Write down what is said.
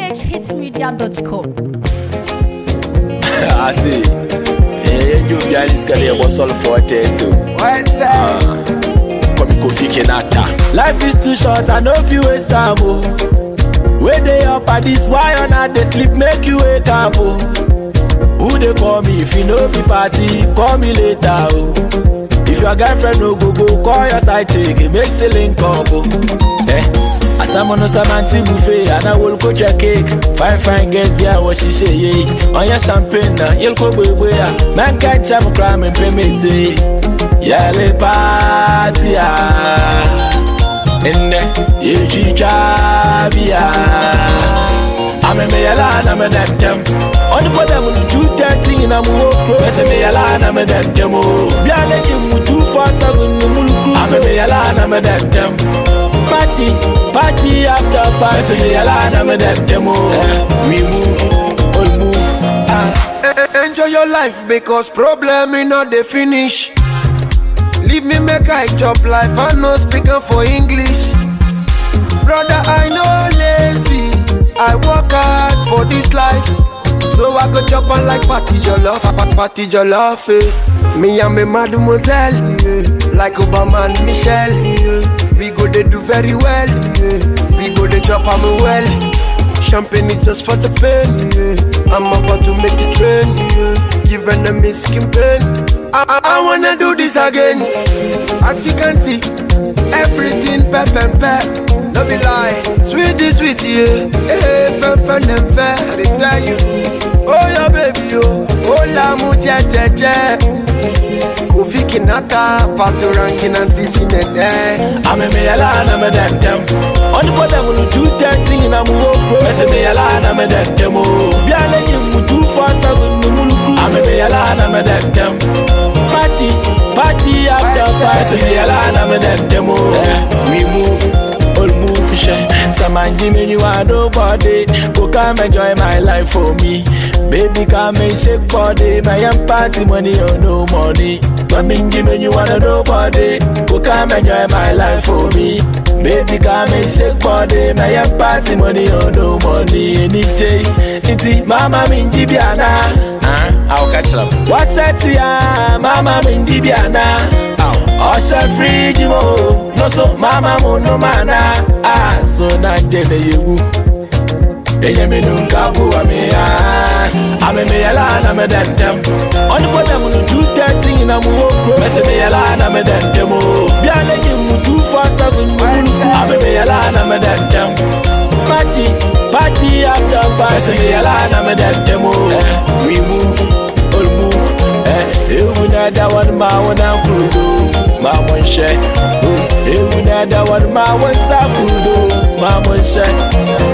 GHHitsmedia.com. ase yɛdwo bia ne sika ne yɛbɔ sɔle fɔ tɛto kɔmi kofi kenata life is too short i no fit waste time o wey dey up at this why on i dey sleep make you wake up o who dey call me if you no be party call me later o if your girlfriend no go go call your side chick make say link up o. Eh? asamono samanti buffet anawolko jẹ cake fine fine girls bí àwọn ṣiṣẹ́ yé ọyàn champagne na yẹlko gbogbo ya mẹ́ńkà jam kura mi pé méje yẹlẹ pàtì à ẹnẹ yéjì jábíà amẹmẹyẹlá anamẹdẹntẹm ọdúnfọ dẹmu ní two thirty yìí na mu wó kúrò mẹsẹmẹyẹlá anamẹdẹntẹm o bí alẹ́ yìí mu two four seven ní múlùkù amẹmẹyẹlá anamẹdẹntẹm party, party after party. So me alone, I'm a them demo. We move, all move. Ah. Eh, Enjoy your life because problem me not the finish. Leave me make I chop life I no speaking for English. Brother, I know lazy. I work hard for this life. So I go chop on like party jollof, pa- party jollof. Eh. Me and me mademoiselle, yeah. like Obama and Michelle. Yeah. We go they do very well. Yeah. We go they chop on me well. Champagne is just for the pain. Yeah. I'm about to make it train. Yeah. Give enemy skin pain. I, I, I wanna do this again. As you can see, everything pep and pep. No be lie, sweetie, sweetie, yeah. Hey, fem, fem, them fair. I dey tell you, oh yeah, baby, oh, oh la mu, je, je, je. Kofi Kinata, Pato Rankin and Sisi Nede. I'm a me alone, I'm a them them. On the bottom of the two thirty in a move. Mess me alone, I'm a them demo. Be a lady mu two four seven no muluku. I'm a me alone, I'm a them them. Party, party after party. Mess me alone, I'm a them demo. We move, all move, share. Some man give me you are nobody. Go come enjoy my life for me. Baby come and shake body. My young party money or no money. Come and give me you are nobody. Go come enjoy my life for me. Baby come and shake body. My young party money or no money. Any day, iti mama minji biana. I'll catch up. What's that ya? Mama minji biana. Ọṣẹ fíríjì mo, no so mama mo no mana. Ah, so na jẹ na yewu. Enye mi nu nka bu wa mi ya. Ame mi yala na me den tem. Ọni po dem nu two thirty na mu wo kuro. Mese mi yala na me den tem o. Bi ale yi mu two four seven mu muluku. Ame mi yala na me den tem. Party, party after party. Mese mi yala na me den tem o. We move, all move. Eh, ewu na da wani ma wani kudo. Ma wọn ṣẹ. Ewu na da wani ma wọn sa kudo. Ma wọn ṣẹ.